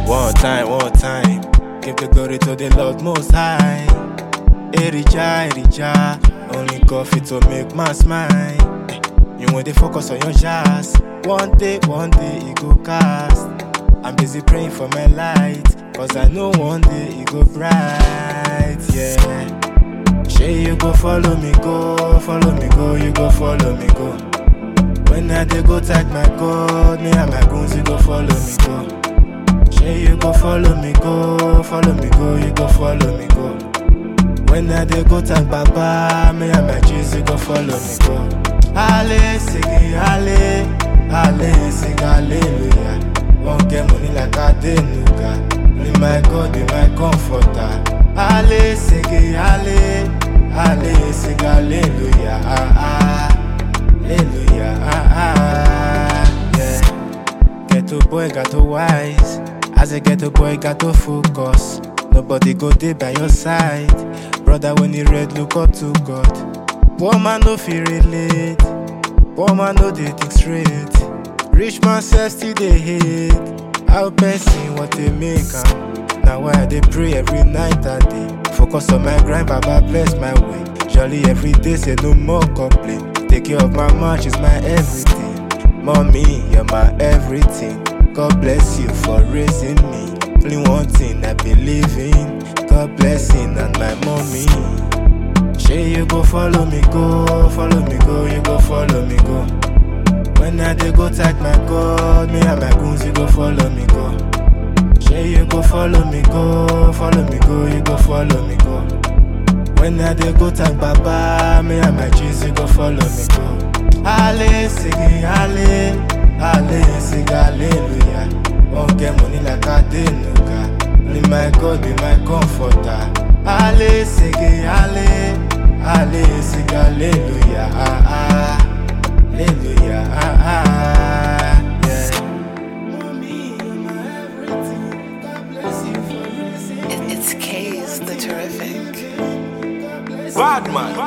One time, one time. Give the glory to the Lord Most High. Erija, Erija. Only coffee to make man smile. Eh, You want to focus on your jazz. One day, one day, it go cast. I'm busy praying for my light. Cause I know one day it go bright. Yeah. Say you go follow me, go, follow me, go, you go follow me, go. When I dey go tag my God, me and my goons, you go follow me, go. Say you go follow me, go, follow me, go, you go follow me, go. When I dey go tag Baba, me and my G's, you go follow me, go. Ale, sing it, ale, ale, sing hallelujah. Won't get money like I did, nuga. Be my God, be my comforter. Ale, sing it, ale, ale, sing hallelujah. Ah, ah, hallelujah. Ah, ah, yeah. Ghetto boy got to wise. As a ghetto boy got to focus. Nobody go there by your side. Brother, when you read, look up to God. Poor man no feel relate. Poor man no dey think straight. Rich man self still dey hate. How person what they make am? Now why I dey pray every night and day. Focus on my grind, Baba bless my way. Jolly every day, say no more complain. Take care of my man, she's my everything. Mommy, you're my everything. God bless you for raising me. Only one thing I believe in. God blessing and my mommy. Say you go follow me, go, follow me, go, you go follow me, go. When I dey go tag my God, me and my goons, you go follow me, go. Say you go follow me, go, follow me, go, you go follow me, go. When I dey go tag Baba, me and my G's, you go follow me, go. Ale, sing it, ale, ale, sing hallelujah. Won't get money like I did, nuga. Only my God be my comforter. Ale, sing it, ale, ale, sing hallelujah. Ah, ah, hallelujah. Ah, ah, yeah. Mommy, you're my everything. God bless you for raising It- It's K's the terrific. Bad man.